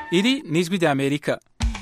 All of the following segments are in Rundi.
iri ni ijwi rya amerika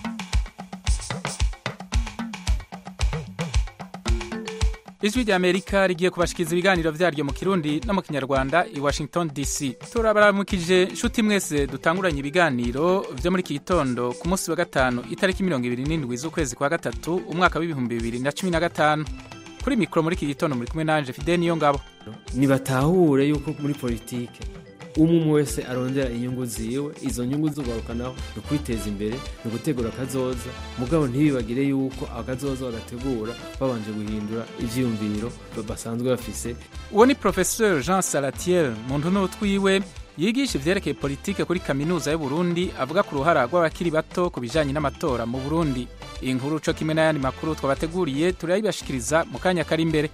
ijwi rya amerika rigiye kubashikiriza ibiganiro vyaryo mu kirundi no mu kinyarwanda i washington dc turabaramukije nshuti mwese dutanguranye ibiganiro vyo muri iki gitondo ku munsi wa gatanu itariki mirongo ibiri n'indwi z'ukwezi kwa gatatu umwaka w'ibihumbi bibiri na cumi na gatanu kuri mikoro muri iki gitondo muri kumwe nanje fide niyo ngabo nibatahure yuko muri politike umwe umwe wese arondera inyungu ziwe izo nyungu zugarukanaho ni ukwiteza imbere ni ugutegura akazoza mugabo ntibibagire yuko akazoza bagategura babanje guhindura ivyiyumviro basanzwe bafise uwo ni professeur jean salatiel muntu n'utwiwe yigisha ivyerekeye politike kuri kaminuza y'uburundi avuga ku ruhara rw'abakiri bato ku bijanye n'amatora mu burundi iyi nkuru co kimwe n'ayandi makuru twabateguriye turayibashikiriza mu kanya kari imbere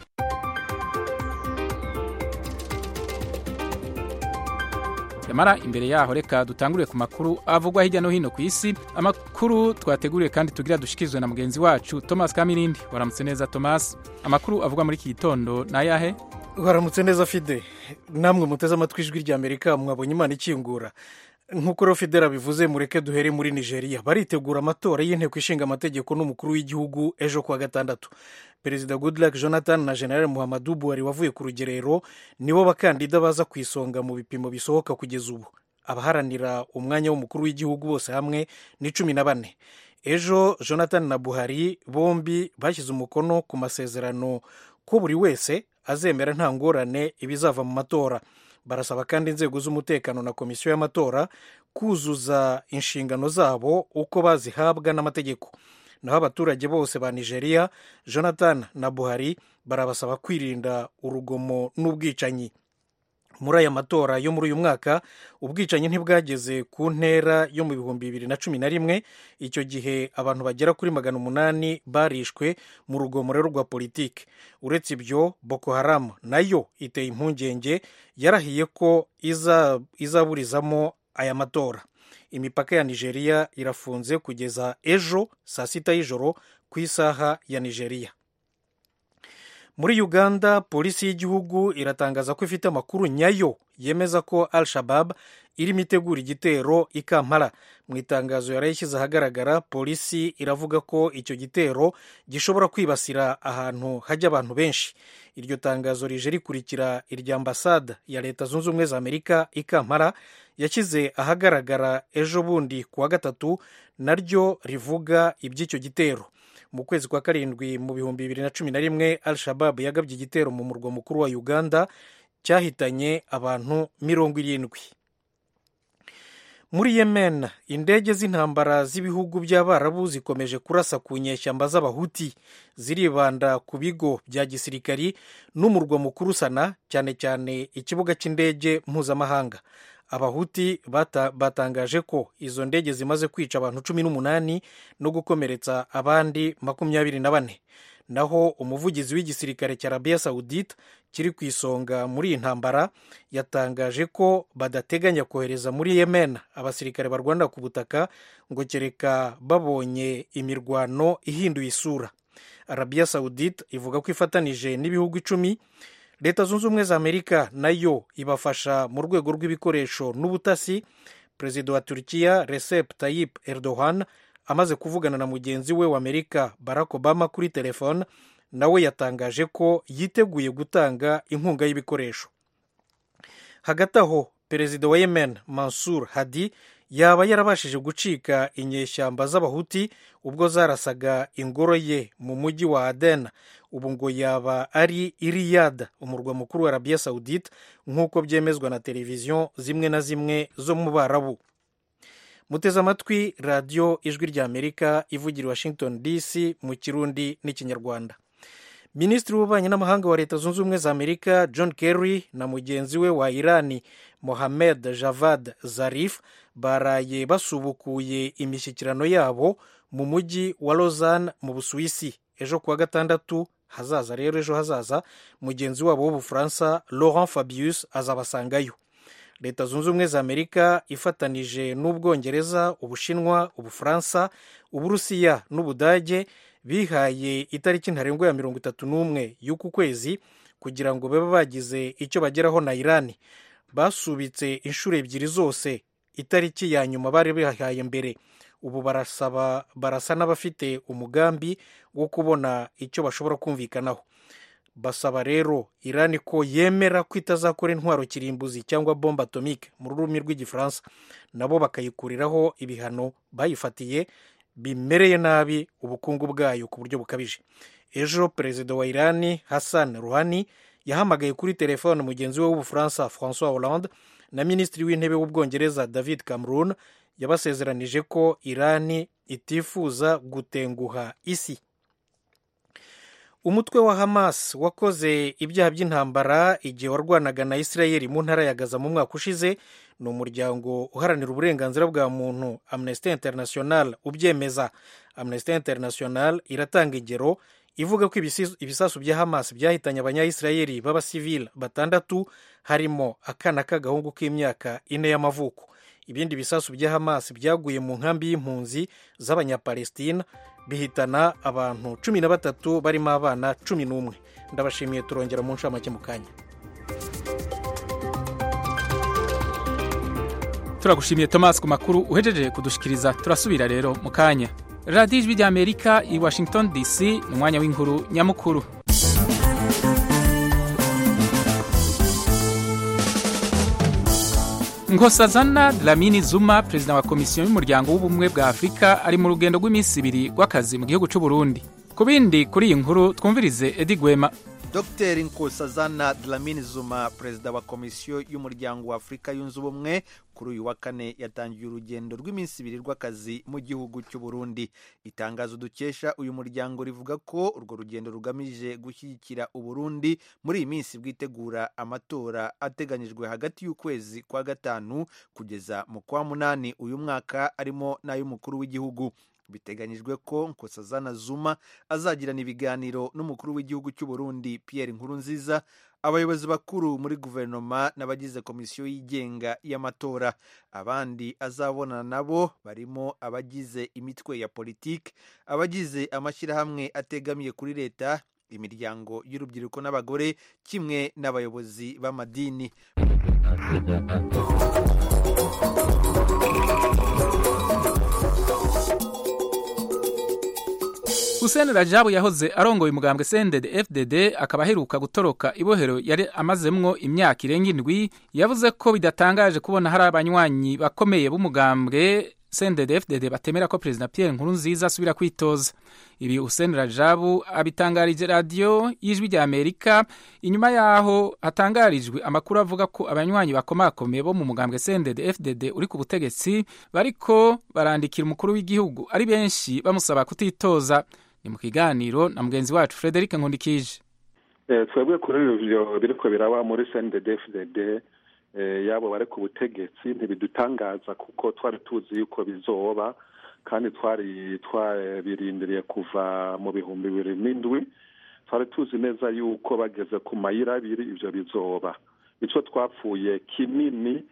yamara imbere yaho reka dutangurire ku makuru avugwa hirya no hino ku isi amakuru twateguriye kandi tugira dushikirizwe na mugenzi wacu thomas kamirindi waramutse neza thomas amakuru avugwa muri iki gitondo ni ayahe waramutse neza fide namwe muteze amatwi ijwi rya amerika mwabonye imana ikingura nk'uko rero fidela bivuze mureke duhere muri nigeria baritegura amatora y'inteko ishinga amategeko n'umukuru w'igihugu ejo kuwa gatandatu perezida goodluck jonathan na general muhammadu buhari wavuye ku rugerero nibo bakandida baza ku isonga mu bipimo bisohoka kugeza ubu abaharanira umwanya w'umukuru w'igihugu bose hamwe ni cumi na bane ejo jonathan na buhari bombi bashyize umukono ku masezerano ko buri wese azemera nta ngorane ibizava mu matora barasaba kandi inzego z'umutekano na komisiyo y'amatora kuzuza inshingano zabo uko bazihabwa n'amategeko naho abaturage bose ba nigeria jonathan na buhari barabasaba kwirinda urugomo n'ubwicanyi muri aya matora yo muri uyu mwaka ubwicanyi ntibwageze ku ntera yo mu bihumbi bibiri na cumi na rimwe icyo gihe abantu bagera kuri magana umunani barishwe mu rugomo rero rwa politiki uretse ibyo boko haramu nayo iteye impungenge yarahiye ko izaburizamo aya matora imipaka ya nigeria irafunze kugeza ejo saa sita y'ijoro ku isaha ya nigeria muri uganda polisi y'igihugu iratangaza ko ifite amakuru nyayo yemeza ko al shabab irimo itegura igitero i kampala mu itangazo yari yashyize ahagaragara polisi iravuga ko icyo gitero gishobora kwibasira ahantu hajya abantu benshi iryo tangazo rije rikurikira irya ambasade ya leta zunze ubumwe za amerika i kampala yashyize ahagaragara ejo bundi ku wa gatatu naryo rivuga iby'icyo gitero mu kwezi kwa karindwi mu bihumbi bibiri na cumi na rimwe al shabab yagabye igitero mu murwa mukuru wa uganda cyahitanye abantu mirongo irindwi muri yemen indege z'intambara z'ibihugu by'abarabu zikomeje kurasa ku nyeshyamba z'abahuti ziribanda ku bigo bya gisirikari n'umurwa mukuru sana cyane cyane ikibuga cy'indege mpuzamahanga abahuti bata, batangaje ko izo ndege zimaze kwica abantu cumi n'umunani no gukomeretsa abandi makumyabiri na bane naho umuvugizi w'igisirikare cya arabiya sawudite kiri ku isonga muri iyi ntambara yatangaje ko badateganya kohereza muri yemen abasirikare barwanira ku butaka ngo kereka babonye imirwano ihinduye isura arabiya sawudite ivuga ko ifatanije n'ibihugu icumi leta zunze ubumwe za amerika nayo ibafasha mu rwego rw'ibikoresho n'ubutasi perezida wa turkiya recep tayyip erdogan amaze kuvugana na mugenzi we wa amerika barack obama kuri telefone nawe yatangaje ko yiteguye gutanga inkunga y'ibikoresho hagati aho perezida wa yemen mansur hadi yaba yarabashije gucika inyeshyamba z'abahuti ubwo zarasaga ingoro ye mu mujyi wa aden ubu ngo yaba ari iriyada umurwa mukuru wa arabiya sawudite nk'uko byemezwa na televiziyo zimwe na zimwe zo mu barabu muteze amatwi radiyo ijwi rya amerika ivugira washington dc mu kirundi n'ikinyarwanda minisitiri w'ububanyi n'amahanga wa leta zunze ubumwe za amerika john kerry na mugenzi we wa irani mohamed javad zarif baraye basubukuye imishyikirano yabo mu mujyi wa lausanne mu busuwisi ejo kuwa gatandatu hazaza rero ejo hazaza mugenzi wabo w'ubufaransa laurent fabius azabasangayo leta zunze ubumwe za amerika ifatanije n'ubwongereza ubushinwa ubufaransa uburusiya n'ubudage bihaye itariki ntarengwa ya mirongo itatu n'umwe y'uku kwezi kugira ngo babe bagize icyo bageraho na irani basubitse inshuro ebyiri zose itariki ya nyuma bari bihaye mbere ubu barasaba barasa n'abafite umugambi wo kubona icyo bashobora kumvikanaho basaba rero irani ko yemera ko itazakora intwaro kirimbuzi cyangwa bombe atomike mu rurimi rw'igifaransa nabo bakayikuriraho ibihano bayifatiye bimereye nabi ubukungu bwayo ku buryo bukabije ejo perezida wa irani hassan ruhani yahamagaye kuri telefone mugenzi we w'ubufaransa francois hollande na minisitiri w'intebe w'ubwongereza david cameron yabasezeranije ko irani itifuza gutenguha isi umutwe wa hamas wakoze ibyaha by'intambara igihe warwanaga na israel mu ntara ya gaza mu mwaka ushize ni umuryango uharanira uburenganzira bwa muntu amnesty international ubyemeza amnesty international iratanga ingero ivuga ko ibisasu bya hamas byahitanye abanyayisirayeli b'abasivili batandatu harimo akana k'agahungu k'imyaka ine y'amavuko ibindi bisasu bya hamas byaguye mu nkambi y'impunzi z'abanyapalestina bihitana abantu cumi na batatu barimo abana cumi n'umwe ndabashimiye turongera mu nshamake mu kanya turagushimiye thomas ku makuru uhejeje kudushikiriza turasubira rero mu kanya radiyo ijwi ry'amerika i washington dc ni umwanya w'inkuru nyamukuru nkosazana dlamini zuma perezida wa komisiyo y'umuryango w'ubumwe bwa afurika ari mu rugendo rw'iminsi ibiri rw'akazi mu gihugu cy'u Burundi ku bindi kuri iyi nkuru twumvirize edi gwema dr nkosazana dlamini zuma perezida wa komisiyo y'umuryango wa afurika yunze ubumwe kuri uyu wa kane yatangiye urugendo rw'iminsi ibiri rw'akazi mu gihugu cy'u Burundi itangazo dukesha uyu muryango rivuga ko urwo rugendo rugamije gushyigikira uburundi muri iyi minsi bwitegura amatora ateganyijwe hagati y'ukwezi kwa gatanu kugeza mu kwa munani uyu mwaka arimo n'ay'umukuru w'igihugu biteganyijwe ko nkosazana zuma azagirana ibiganiro n'umukuru w'igihugu cy'u Burundi Pierre Nkurunziza abayobozi bakuru muri guverinoma n'abagize komisiyo yigenga y'amatora abandi azabonana nabo barimo abagize imitwe ya politiki abagize amashyirahamwe ategamiye kuri leta imiryango y'urubyiruko n'abagore kimwe n'abayobozi b'amadini Hussein Rajabu yahoze arongoye umugambwe CNDD FDD akaba aheruka gutoroka ibohero yari amazemwo imyaka irenga indwi yavuze ko bidatangaje kubona hari abanywanyi bakomeye b'umugambwe CNDD FDD batemera ko Perezida Pierre Nkurunziza asubira kwitoza ibi Hussein Rajabu abitangarije radiyo y'ijwi rya Amerika inyuma yaho hatangarijwe amakuru avuga ko abanywanyi bakomakomeye bo mu mugambwe CNDD FDD uri ku butegetsi bariko barandikira umukuru w'igihugu ari benshi bamusaba kutitoza ni mu kiganiro na mugenzi wacu Frederic Nkundikije twebwe kuri ivyo biriko biraba muri CNDD-FDD yabo bari ku butegetsi ntibidutangaza kuko twari tuzi yuko bizoba kandi twari twabirindiriye kuva mu bihumbi bibiri n'indwi twari tuzi neza yuko bageze ku mayira abiri ivyo bizoba ico twapfuye kinini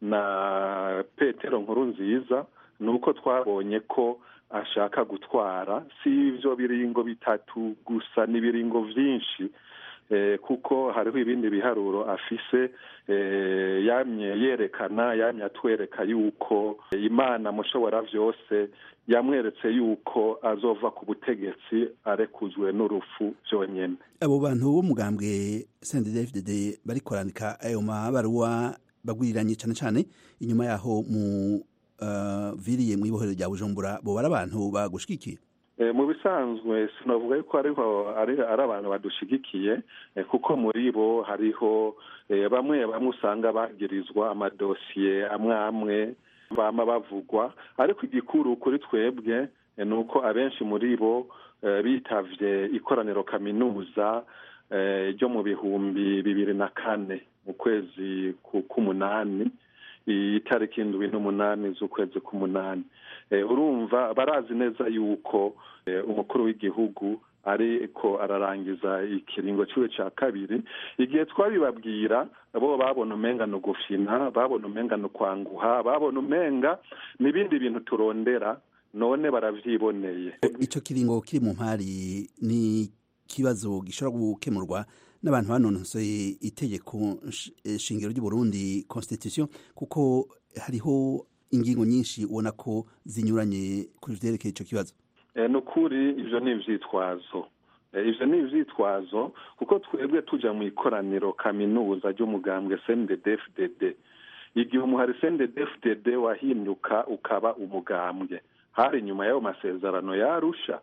na petero nkuru nziza ni uko twabonye ko ashaka gutwara si ibyo biringo bitatu gusa ni ibiringo byinshi kuko hariho ibindi biharuro afise yamye yerekana yamye atwereka yuko imana mushobora byose yamweretse yuko azova ku butegetsi arekuzwe n'urupfu byonyine abo bantu b'umugambwe sendedefdede bari kwandika ayo mabaruwa bagwiriranye cyane cyane inyuma yaho mu viriye mu ibohero rya bujumbura bo bari abantu bagushigikiye mu bisanzwe sinavuga yuko ariho ari abantu badushigikiye kuko muri bo hariho bamwe bamwe usanga bagirizwa amadosiye amwe amwe bama bavugwa ariko igikuru kuri twebwe ni uko abenshi muri bo bitavye ikoraniro kaminuza ryo mu bihumbi bibiri na kane mu kwezi k'umunani itariki indwi n'umunani z'ukwezi k'umunani urumva barazi neza yuko umukuru w'igihugu ariko ararangiza ikiringo ciwe ca kabiri igihe twabibabwira bo babona umenga ni ugufina babona umenga ni ukwanguha babona umenga n'ibindi bintu turondera none baravyiboneye ico kiringo kiri mu mpari ni ikibazo gishobora gukemurwa n'abantu banonosoye itegeko shingiro ry'u Burundi constitution kuko hariho ingingo nyinshi ubona ko zinyuranye ku vyerekeye ico kibazo ni ukuri ibyo ni ibyitwazo ibyo ni ibyitwazo kuko twebwe tujya mu ikoraniro kaminuza ry'umugambwe cndfdd igihe umuhari cndfdd wahinduka ukaba umugambwe hari inyuma y'ayo masezerano yarusha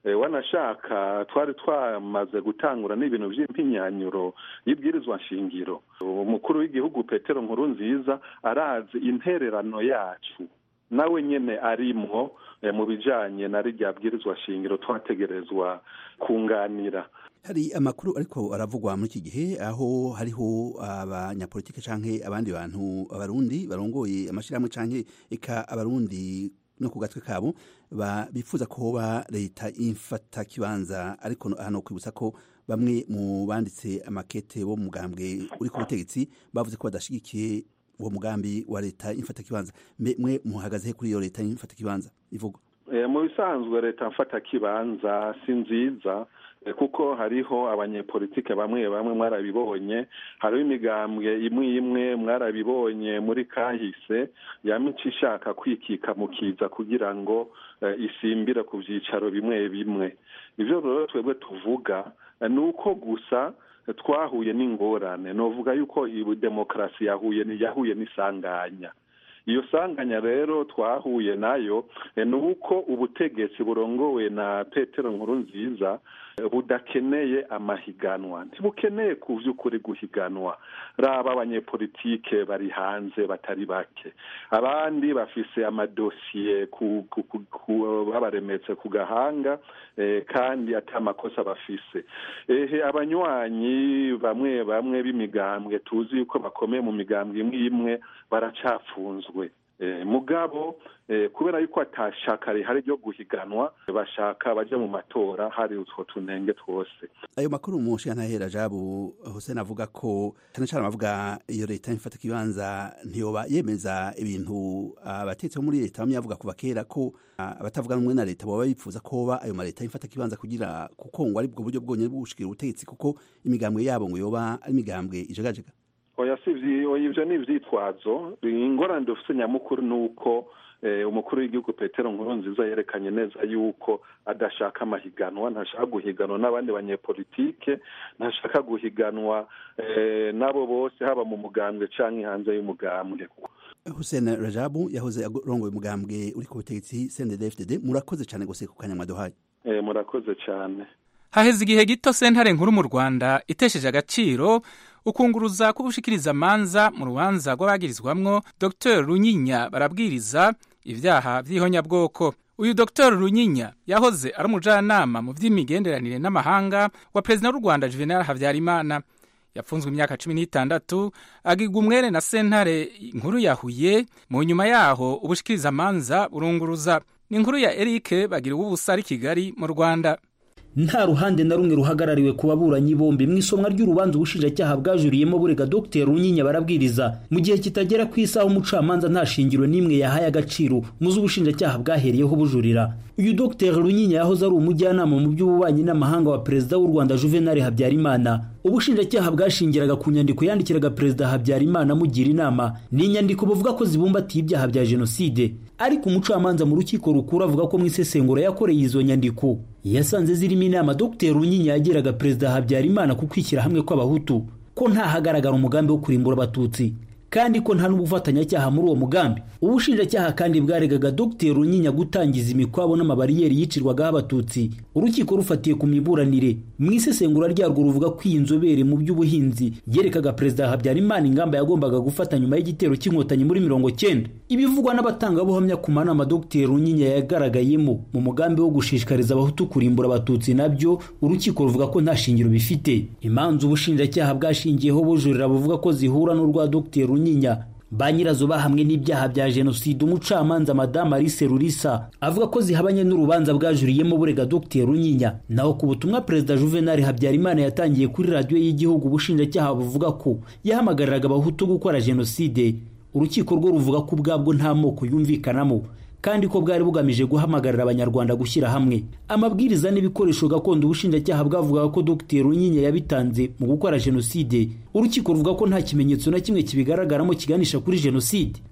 wanashaka twari twamaze gutangura n'ibintu by'impinyanyuro y'ibwirizwa nshingiro umukuru w'igihugu petero nkuru nziza arazi intererano yacu nawe nyine arimwo mu bijyanye na rya bwirizwa shingiro twategerezwa kunganira hari amakuru ariko aravugwa muri iki gihe aho hariho abanyapolitike canke abandi bantu abarundi barongoye amashyirahamwe canke eka abarundi no ku gatwe kabo bifuza ko hoba leta imfata kibanza ariko hano kwibutsa ko bamwe mu banditse amakete bo mu mugambwe uri ku butegetsi bavuze ko badashigikiye uwo mugambi wa leta imfata kibanza mwe muhagaze kuri iyo leta imfata kibanza ivugwa mu bisanzwe leta mfata kibanza si nziza kuko hariho abanyepolitike bamwe bamwe mwarabibonye hariho imigambwe imwe imwe mwarabibonye muri kahise yamica ishaka kwikika mu kiza kugira ngo isimbire ku byicaro bimwe bimwe ibyo rero twebwe tuvuga ni uko gusa twahuye n'ingorane novuga yuko iyi demokarasi yahuye yahuye n'isanganya iyo sanganya rero twahuye nayo ni uko ubutegetsi burongowe na petero nkuru nziza budakeneye amahiganwa ntibukeneye ku by'ukuri guhiganwa raba abanyepolitike bari hanze batari bake abandi bafise amadosiye babaremetse ku gahanga kandi ati amakosa bafise ehe abanywanyi bamwe bamwe b'imigambwe tuzi yuko bakomeye mu migambwe imwe imwe baracafunzwe mugabo kubera yuko atashaka rihari ryo guhiganwa bashaka bajya mu matora hari utwo tunenge twose ayo makuru umushinga ntahera jabu hussein avuga ko cyane cyane abavuga iyo leta ifata ikibanza ntiyoba yemeza ibintu abatetsi bo muri leta bamwe bavuga kuva kera ko abatavuga rumwe na leta baba bifuza ko hoba ayo maleta ifata ikibanza kugira kuko ngo ari bwo buryo bwonyine bwo gushikira ubutegetsi kuko imigambwe yabo ngo yoba ari imigambwe ijagajega oya si ibyo ni ibyitwazo ingorane dufite nyamukuru ni uko umukuru w'igihugu petero nkuru nziza yerekanye neza yuko adashaka amahiganwa ntashaka guhiganwa n'abandi banyepolitike ntashaka guhiganwa n'abo bose haba mu mugambwe cyangwa hanze y'umugambwe hussein rajabu yahoze arongoye umugambwe uri ku butegetsi cndfdd murakoze cyane gusa ku kanya mwaduhaye murakoze cyane haheze igihe gito sentare nkuru mu rwanda itesheje agaciro ukunguruza k'ubushikiriza amanza mu rubanza rw'abagirizwamwo dr runyinya barabwiriza ibyaha by'ihonyabwoko uyu dr runyinya yahoze ari umujyanama mu by'imigenderanire n'amahanga wa perezida w'u rwanda juvenal habyarimana yapfunzwe imyaka cumi n'itandatu agirwa umwere na sentare nkuru ya huye mu nyuma yaho ubushikiriza amanza burunguruza ni inkuru ya eric bagira ubusa ari kigali mu rwanda nta ruhande na rumwe ruhagarariwe ku baburanyi bombi mu isomwa ry'urubanza ubushinjacyaha bwajuriyemo burega dr runyinya barabwiriza mu gihe kitagera ku isaha umucamanza nta shingiro n'imwe yahaye agaciro muzi ubushinjacyaha bwahereyeho bujurira uyu dr runyinya yahoze ari umujyanama mu by'ububanyi n'amahanga wa perezida w'u rwanda juvenal habyarimana ubushinjacyaha bwashingiraga ku nyandiko yandikiraga perezida habyarimana amugira inama ni inyandiko buvuga ko zibumbatiye ibyaha bya jenoside ariko umucamanza mu rukiko rukuru avuga ko mu isesengura yakoreye izo nyandiko yasanze zirimo inama dr runyinya yagiraga perezida habyarimana ku kwishyira hamwe kw'abahutu ko ntahagaragara umugambi wo kurimbura abatutsi kandi ko nta n'ubufatanyacyaha muri uwo mugambi ubushinjacyaha kandi bwaregaga dr runyinya gutangiza imikwabo n'amabariyeri yicirwagaho abatutsi urukiko rufatiye ku miburanire mu isesengura ryarwo ruvuga ko iyi nzobere mu by'ubuhinzi yerekaga perezida habyarimana ingamba yagombaga gufata nyuma y'igitero cy'inkotanyi muri mirongo cyenda ibivugwa n'abatangabuhamya ku manama dr runyinya yagaragayemo mu mugambi wo gushishikariza abahutu kurimbura abatutsi nabyo urukiko ruvuga ko nta shingiro bifite imanza ubushinjacyaha bwashingiyeho bujurira buvuga ko zihura n'urwa dr runyinya ba nyirazo bahamwe n'ibyaha bya jenoside umucamanza madamu alice rurisa avuga ko zihabanye n'urubanza bwajuriyemo burega dr runyinya naho ku butumwa perezida juvenal habyarimana yatangiye kuri radiyo y'igihugu ubushinjacyaha buvuga ko yahamagariraga abahutu gukora jenoside urukiko rwo ruvuga ko ubwabwo nta moko yumvikanamo kandi ko bwari bugamije guhamagarira abanyarwanda gushyira hamwe amabwiriza n'ibikoresho gakondo ubushinjacyaha bwavugaga ko dr runyinya yabitanze mu gukora jenoside urukiko ruvuga ko nta kimenyetso na kimwe kibigaragaramo kiganisha kuri jenoside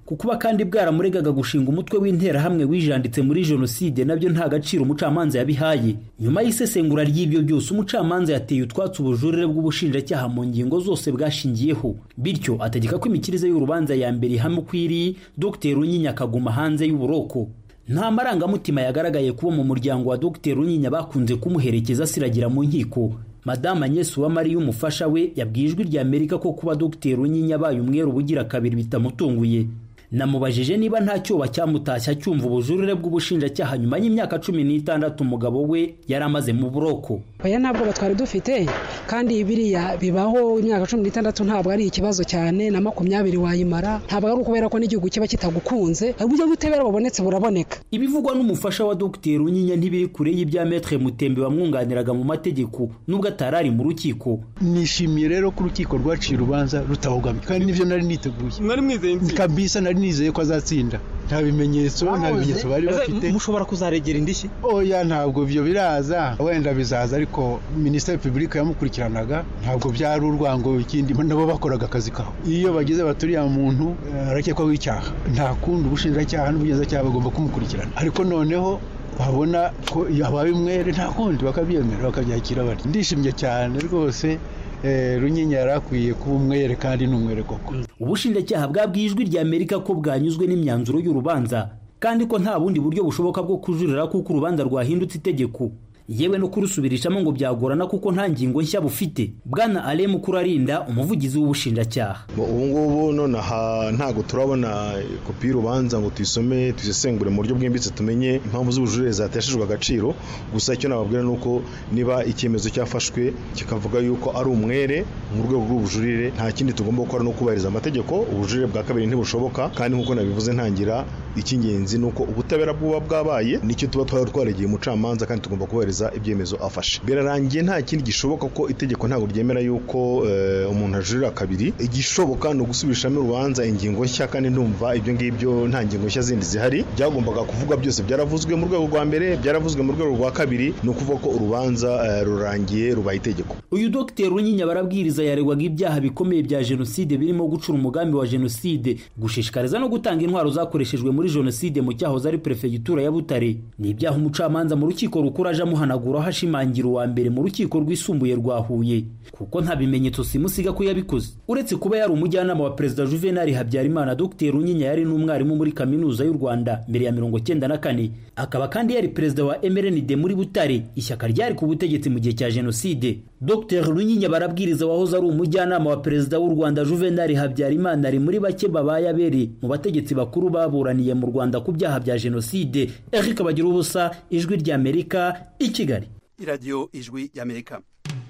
ku kuba kandi bwaramuregaga gushinga umutwe w'interahamwe wijanditse muri jenoside nabyo nta gaciro umucamanza yabihaye nyuma y'isesengura ry'ibyo byose umucamanza yateye utwatsi ubujurire bw'ubushinjacyaha mu ngingo zose bwashingiyeho bityo ategeka ko imikirize y'urubanza ya mbere ihame uko iri dr runyinya akaguma hanze y'uburoko nta marangamutima yagaragaye kuba mu muryango wa dr runyinya bakunze kumuherekeza asiragira mu nkiko madamu agnes uwamariya umufasha we yabwiye ijwi rya amerika ko kuba dr runyinya abaye umwere ubugira kabiri bitamutunguye namubajije niba nta cyoba cyamutashya cyumva ubujurire bw'ubushinjacyaha nyuma y'imyaka cumi n'itandatu umugabo we yari amaze mu buroko oya ntabwo twari dufite kandi biriya bibaho imyaka cumi n'itandatu ntabwo ari ikibazo cyane na makumyabiri wayimara ntabwo ari ukubera ko n'igihugu kiba kitagukunze uburyo bw'ubutabera bubonetse buraboneka ibivugwa n'umufasha wa dr runyinya ntibiri kure y'ibya metre mutembe wamwunganiraga mu mategeko nubwo atari ari mu rukiko nishimiye rero ko urukiko rwaciye urubanza rutabogamye kandi nibyo nari niteguye mwari mwizeye intsinzi kabisa nari nizeye ko azatsinda nta bimenyetso nta bimenyetso bari bafite mushobora kuzaregera indishyi oya ntabwo ibyo biraza wenda bizaza ariko minisiteri repubulika yamukurikiranaga ntabwo byari urwango ikindi nabo bakoraga akazi kabo iyo bageze baturiya muntu arakekwaho icyaha nta kundi ubushinjacyaha n'ubugenzacyaha bagomba kumukurikirana ariko noneho babona ko yabaye umwere nta kundi bakabyemera bakabyakira bati ndishimye cyane rwose runyinya yari akwiye kuba umwere kandi ni umwere koko ubushinjacyaha bwabwiye ijwi rya amerika ko bwanyuzwe n'imyanzuro y'urubanza kandi ko nta bundi buryo bushoboka bwo kujurira kuko urubanza rwahindutse itegeko yewe no kurusubirishamo ngo byagorana kuko nta ngingo nshya bufite bwana ale mukurarinda umuvugizi w'ubushinjacyaha ubu ngubu nonaha ntabwo turabona kopi y'urubanza ngo tuyisome tuyisesengure mu buryo bwimbitse tumenye impamvu z'ubujurire zateshejwe agaciro gusa icyo nababwira ni uko niba icyemezo cyafashwe kikavuga yuko ari umwere mu rwego rw'ubujurire nta kindi tugomba gukora no kubahiriza amategeko ubujurire bwa kabiri ntibushoboka kandi nk'uko nabivuze ntangira icy'ingenzi ni uko ubutabera buba bwabaye nicyo tuba twari twaregeye umucamanza kandi tugomba kubahiriza ibyemezo afashe birarangiye nta kindi gishoboka ko itegeko ntabwo ryemera yuko umuntu ajurira kabiri igishoboka ni ugusubirishamo urubanza ingingo nshya kandi ndumva ibyo ngibyo nta ngingo nshya zindi zihari byagombaga kuvuga byose byaravuzwe mu rwego rwa mbere byaravuzwe mu rwego rwa kabiri ni ukuvuga ko urubanza rurangiye rubaye itegeko uyu dogiteri runyinya barabwiriza yaregwaga ibyaha bikomeye bya jenoside birimo gucura umugambi wa jenoside gushishikariza no gutanga intwaro zakoreshejwe muri jenoside mu cyahoze ari perefegitura ya butare ni ibyaha umucamanza mu rukiko rukuru aje amuhanaguraho ashimangira uwa mbere mu rukiko rwisumbuye rwa huye kuko nta bimenyetso simusiga ko yabikoze uretse kuba yari umujyanama wa perezida juvenali habyarimana dogiteri runyinya yari n'umwarimu muri kaminuza y'u rwanda mbere ya mirongo cyenda na kane akaba kandi yari perezida wa mrnd muri butare ishyaka ryari ku butegetsi mu gihe cya jenoside dr runyinya barabwiriza wahoze ari umujyanama wa perezida w'u rwanda juvenali habyarimana ari muri bake babaye abere mu bategetsi bakuru baburaniye mu rwanda ku byaha bya jenoside eric bagira ubusa ijwi ry'amerika i kigali iradiyo ijwi y'amerika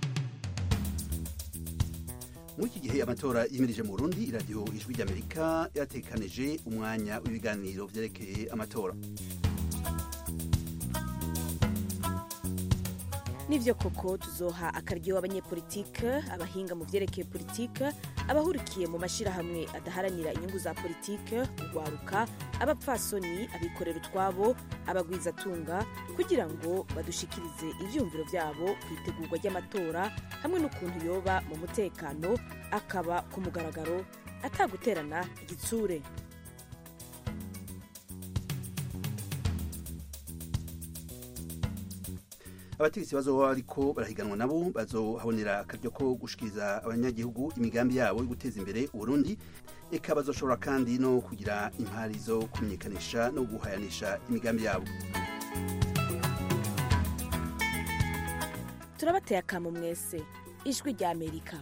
muri iki gihe amatora yimirije mu burundi iradiyo ijwi ry'amerika yatekanije umwanya w'ibiganiro byerekeye amatora nibyo koko tuzoha akaryo abanyepolitike abahinga mu byerekeye politike abahurikiye mu mashyirahamwe adaharanira inyungu za politike urwaruka abapfasoni abikorera utwabo abagwizatunga kugira ngo badushikirize ibyumviro byabo ku itegurwa ry'amatora hamwe n'ukuntu yoba mu mutekano akaba ku mugaragaro ataguterana igitsure abategetsi bazoba ariko barahiganwa nabo bazohabonera akaryo ko gushikiriza abanyagihugu imigambi yabo yo guteza imbere uburundi eka bazoshobora kandi no kugira impari zo kumenyekanisha no guhayanisha imigambi yabo turabateye akamu mwese ijwi rya amerika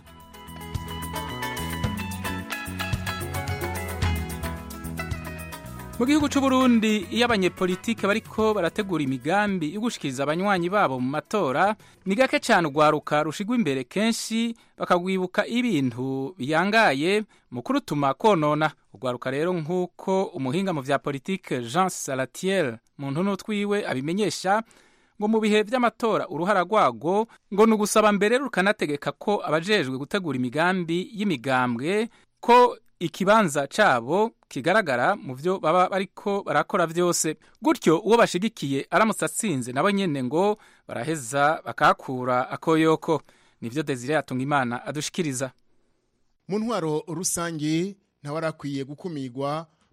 mu gihugu cy'u Burundi iyo abanyepolitike bariko barategura imigambi yo gushikiriza abanywanyi babo mu matora ni gake cyane urwaruka rushigwa imbere kenshi bakagwibuka ibintu biyangaye mu kurutuma konona urwaruka rero nk'uko umuhinga mu vya politike jean salatiel mu ntuno twiwe abimenyesha ngo mu bihe vy'amatora uruhara rwago ngo ni ugusaba mbere rukanategeka ko abajejwe gutegura imigambi y'imigambwe ko ikibanza cabo kigaragara mu byo baba bariko barakora vyose gutyo uwo bashigikiye aramutse atsinze nabo nyene ngo baraheza bakakura akoyoko nivyo Desire yatunga imana adushikiriza mu ntwaro rusange ntawe arakwiye gukumirwa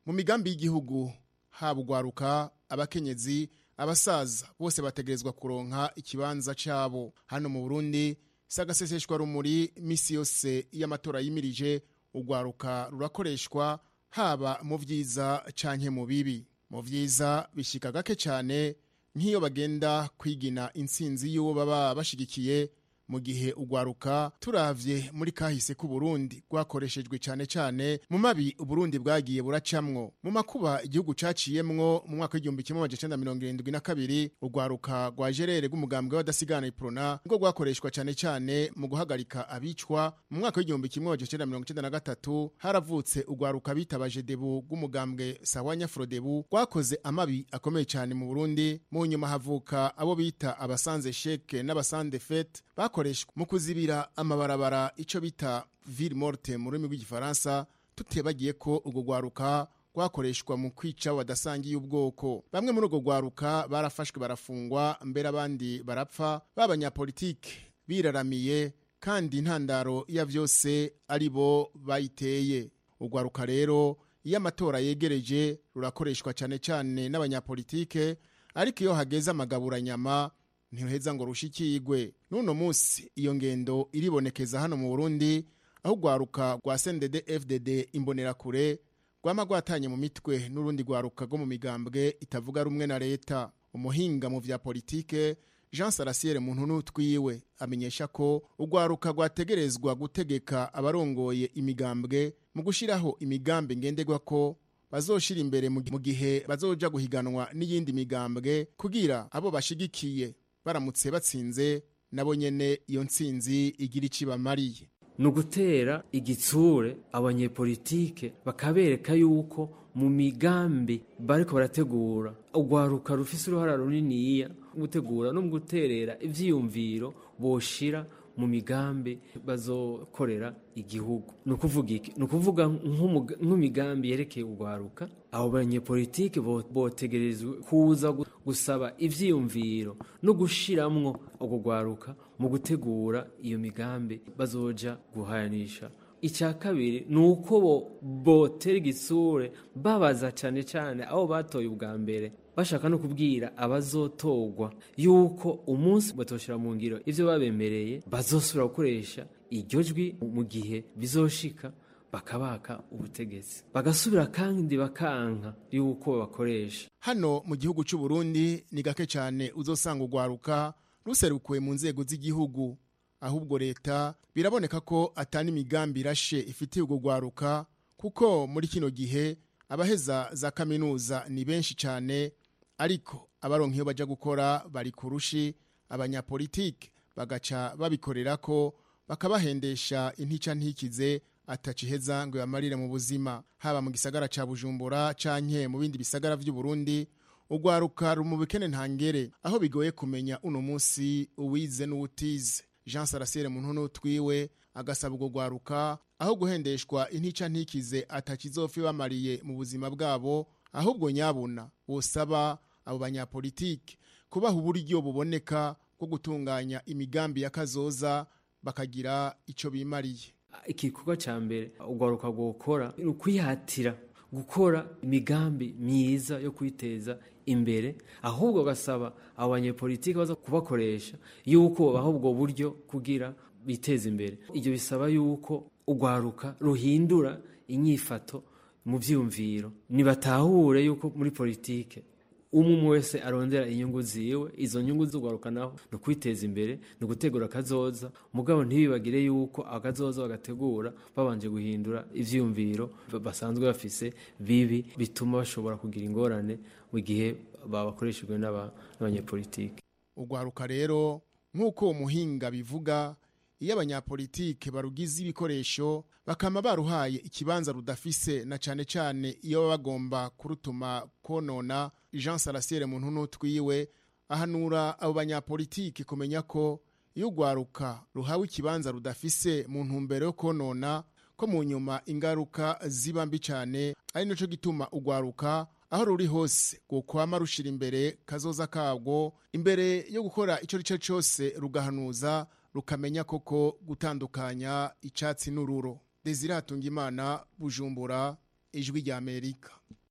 mu migambi y'igihugu haba ugwaruka abakenyezi abasaza bose bategerezwa kuronka ikibanza cabo hano mu burundi sagaseseshwa rumuri misi yose y'amatora yimirije ugwaruka rurakoreshwa haba mu vyiza canke mu bibi mu vyiza bishika gake cane nk'iyo bagenda kwigina intsinzi y'uwo baba bashigikiye mu gihe ugwaruka turavye muri kahise ku Burundi rwakoreshejwe cane cane mu mabi Uburundi bwagiye buracamwo mu makuba igihugu caciyemwo mu mwaka w'igihumbi kimwe amajana icenda mirongo irindwi na kabiri ugwaruka rwa jerere rw'umugambwe w'abadasigana iprona ngo rwakoreshwa cane cane mu guhagarika abicwa mu mwaka w'igihumbi kimwe amajana icenda mirongo icenda na gatatu haravutse ugwaruka bitabaje debu rw'umugambwe sawanya frodebu rwakoze amabi akomeye cane mu Burundi mu nyuma havuka abo bita abasanze sheke n'abasande fete bakoreshwa mu kuzibira amabarabara ico bita ville morte mu rurimi rw'igifaransa tutebagiye ko urwo rwaruka rwakoreshwa mu kwica badasangiye ubwoko bamwe muri urwo rwaruka barafashwe barafungwa mbere abandi barapfa b'abanyapolitike biraramiye kandi intandaro ya vyose ari bo bayiteye urwaruka rero iyo amatora yegereje rurakoreshwa cane cane n'abanyapolitike ariko iyo hageze amagaburanyama ntiruheza ngo rushikigwe n'uno munsi iyo ngendo iribonekeza hano mu burundi aho urwaruka rwa sendede fdd imbonerakure rwama rwatanye mu mitwe n'urundi rwaruka rwo mu migambwe itavuga rumwe na leta umuhinga mu vya politike jean sarasiere muntu n'utwiwe amenyesha ko urwaruka rwategerezwa gutegeka abarongoye imigambwe mu gushiraho imigambi ngenderwa ko bazoshira imbere mu gihe bazoja guhiganwa n'iyindi migambwe kugira abo bashigikiye baramutse batsinze nabo nyene iyo ntsinzi igira ici bamariye ni ugutera igitsure abanyepolitike bakabereka yuko mu migambi bariko barategura urwaruka rufise uruhara runiniya gutegura no mu guterera ivyiyumviro boshira mu migambi bazokorera igihugu ni ukuvuga iki ni ukuvuga nk'imigambi yerekeye urwaruka abo banyepolitike botegerezwa kuza gusaba ivyiyumviro no gushiramwo urwo rwaruka mu gutegura iyo migambi bazoja guhayanisha icya kabiri ni uko bo botera igitsure babaza cyane cyane aho batoye ubwa mbere bashaka no kubwira abazotorwa yuko umunsi batoshira mu ngiro ivyo babemereye bazosubira gukoresha iryo jwi mu gihe bizoshika bakabaka ubutegetsi bagasubira kandi bakanka yuko bakoresha hano mu gihugu cy'u Burundi ni gake cyane uzosanga urwaruka ruserukuwe mu nzego z'igihugu ahubwo leta biraboneka ko atani imigambi irashe ifitiye urwo rwaruka kuko muri kino gihe abaheza za kaminuza ni benshi cyane ariko abaronka iyo baja gukora bari kurushi abanyapolitike bagaca babikorera ko bakabahendesha intica ntikize ataciheza ngo yamarire mu buzima haba mu gisagara ca Bujumbura canke mu bindi bisagara vy'u Burundi urwaruka mu bikene ntangere aho bigoye kumenya uno munsi uwize n'uwutize Jean Sarasiere muntu n'utwiwe agasaba urwo rwaruka aho guhendeshwa intica ntikize atakizofi bamariye mu buzima bwabo ahubwo nyabuna busaba abo banyapolitike kubaha uburyo buboneka bwo gutunganya imigambi ya kazoza bakagira ico bimariye igikorwa cya mbere urwaruka gukora ni ukwihatira gukora imigambi myiza yo kwiteza imbere ahubwo gasaba abo banyepolitike baza kubakoresha yuko babaha ubwo buryo kugira biteze imbere ibyo bisaba yuko urwaruka ruhindura inyifato mu byiyumviro ntibatahure yuko muri politike umwe umwe wese arondera inyungu ziwe izo nyungu z'urwaruka naho ni ukwiteza imbere ni ugutegura akazoza mugabo ntibibagire yuko akazoza bagategura babanje guhindura ivyiyumviro basanzwe bafise bibi bituma bashobora kugira ingorane mu gihe babakoreshejwe n'abanyepolitike urwaruka rero nk'uko uwo muhinga bivuga iyo abanyapolitike barugize ibikoresho bakama baruhaye ikibanza rudafise na cane cane iyo baba bagomba kurutuma konona Jean Sarasiere muntu n'utwiwe ahanura abo banyapolitike kumenya ko iyo urwaruka ruhawe ikibanza rudafise mu ntumbero yo konona ko mu nyuma ingaruka ziba mbi cyane ari naco gituma urwaruka aho ruri hose gukwama rushira imbere kazoza kabwo imbere yo gukora ico rico cyose rugahanuza rukamenya koko gutandukanya icatsi n'ururo Desire Hatungimana Bujumbura ijwi rya Amerika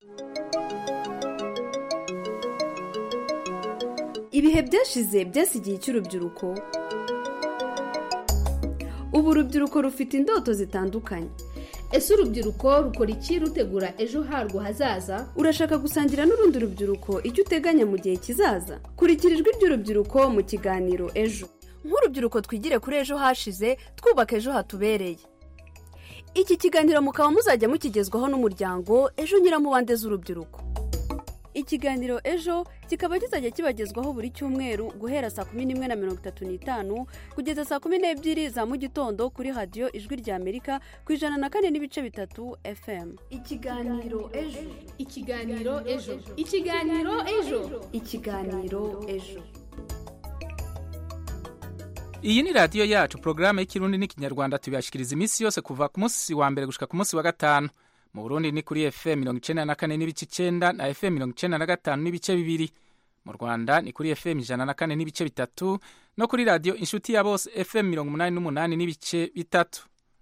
ibihe byashize byasigiye icy'urubyiruko ubu urubyiruko rufite indoto zitandukanye ese urubyiruko rukora iki rutegura ejo harwo hazaza urashaka gusangira n'urundi rubyiruko icyo uteganya mu gihe kizaza kurikira ijwi ry'urubyiruko mu kiganiro ejo nk'urubyiruko twigire kuri ejo hashize twubaka ejo hatubereye iki kiganiro mukaba muzajya mukigezwaho n'umuryango ejo nyiramubande z'urubyiruko ikiganiro ejo kikaba kizajya kibagezwaho buri cyumweru guhera saa kumi n'imwe na mirongo itatu n'itanu kugeza saa kumi n'ebyiri za mu gitondo kuri radiyo ijwi rya amerika ku ijana na kane n'ibice bitatu fm ikiganiro ejo ikiganiro ejo ikiganiro ejo ikiganiro ejo iyi ni radiyo yacu porogaramu y'ikirundi n'ikinyarwanda tubibashikiriza iminsi yose kuva ku munsi wa mbere gushika ku munsi wa gatanu mu burundi ni kuri fm mirongo icenda na kane n'ibice icenda na fm mirongo icenda na gatanu n'ibice bibiri mu rwanda ni kuri fm ijana na kane n'ibice bitatu no kuri radiyo inshuti ya bose fm mirongo umunani n'umunani n'ibice bitatu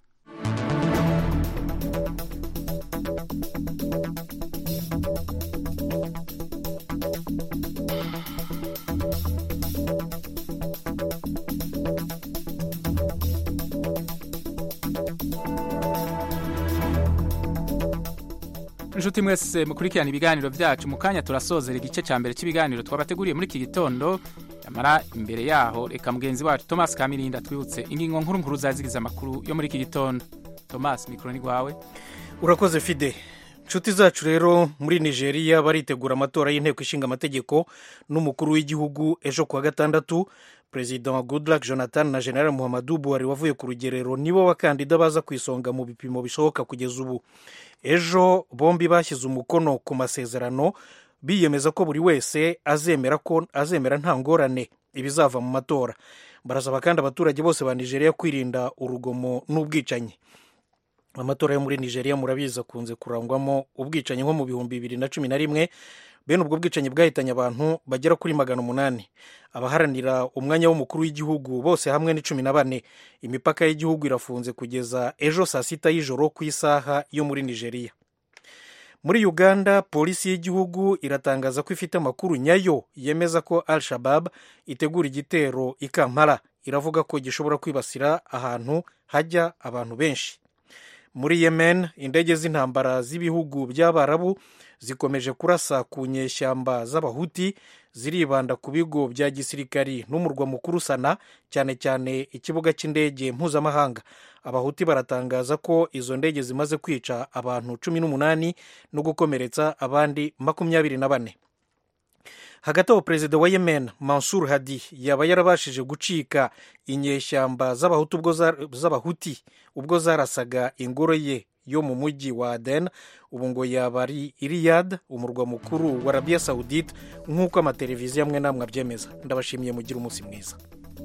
inshuti mwese mukurikirana ibiganiro byacu mu kanya turasozera igice cya mbere cy'ibiganiro twabateguriye muri iki gitondo yamara imbere yaho reka mugenzi wacu thomas kamirinda twibutse ingingo nkuru nkuru zazigize amakuru yo muri iki gitondo thomas mikoro ni rwawe urakoze fide inshuti zacu rero muri nigeria baritegura amatora y'inteko ishinga amategeko n'umukuru w'igihugu ejo kuwa gatandatu perezida wa goodluck jonathan na general muhammadu buhari wavuye ku rugerero nibo bakandida baza ku isonga mu bipimo bishoboka kugeza ubu ejo bombi bashyize umukono ku masezerano biyemeza ko buri wese azemera ko azemera nta ngorane ibizava mu matora barasaba kandi abaturage bose ba nigeria kwirinda urugomo n'ubwicanyi amatora yo muri nigeria murabizi akunze kurangwamo ubwicanyi nko mu bihumbi bibiri na cumi na rimwe bene ubwo bwicanyi bwahitanye abantu bagera kuri magana umunani abaharanira umwanya w'umukuru w'igihugu bose hamwe ni cumi na bane imipaka y'igihugu irafunze kugeza ejo saa sita y'ijoro ku isaha yo muri nigeria muri uganda polisi y'igihugu iratangaza ko ifite amakuru nyayo yemeza ko al shabab itegura igitero i kampala iravuga ko gishobora kwibasira ahantu hajya abantu benshi muri yemen indege z'intambara z'ibihugu by'abarabu zikomeje kurasa ku nyeshyamba z'abahuti ziribanda ku bigo bya gisirikari n'umurwa mukuru sana cyane cyane ikibuga cy'indege mpuzamahanga abahuti baratangaza ko izo ndege zimaze kwica abantu cumi n'umunani no gukomeretsa abandi makumyabiri na bane hagati aho perezida wa yemen mansur hadi yaba yarabashije gucika inyeshyamba z'abahuti ubwo zarasaga ingoro ye yo mu mujyi wa aden ubu ngo yaba ari iriyad umurwa mukuru wa arabiya sawudite nk'uko amateleviziyo amwe n'amwe abyemeza ndabashimiye mugire umunsi mwiza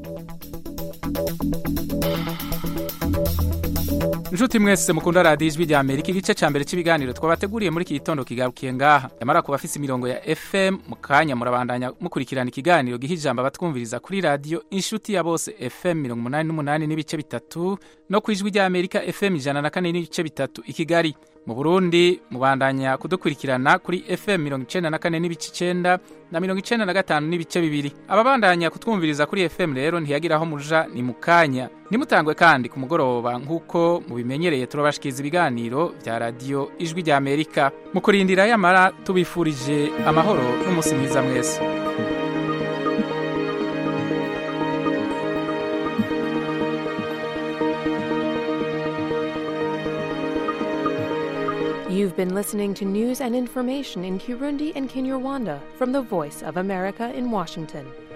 inshuti mwese mukunda radiyo ijwi rya amerika igice cya mbere cy'ibiganiro twabateguriye muri iki gitondo kigarukiye ngaha yamara kuba afise imirongo ya fm mu kanya murabandanya mukurikirana ikiganiro giha ijambo abatwumviriza kuri radiyo inshuti ya bose fm mirongo umunani n'umunani n'ibice bitatu no ku ijwi rya amerika fm ijana na kane n'ibice bitatu i kigali mu burundi mubandanya kudukurikirana kuri fm mirongo icenda na kane n'ibice icenda na mirongo icenda na gatanu n'ibice bibiri ababandanya kutwumviriza kuri fm rero ntiyagira aho muja ni mu kanya nimutangwe kandi ku mugoroba nk'uko mubimenyereye turabashikiriza ibiganiro bya radiyo ijwi rya amerika mu kurindira yamara tubifurije amahoro n'umunsi mwiza mwese You've been listening to news and information in Kirundi and Kinyarwanda from the Voice of America in Washington.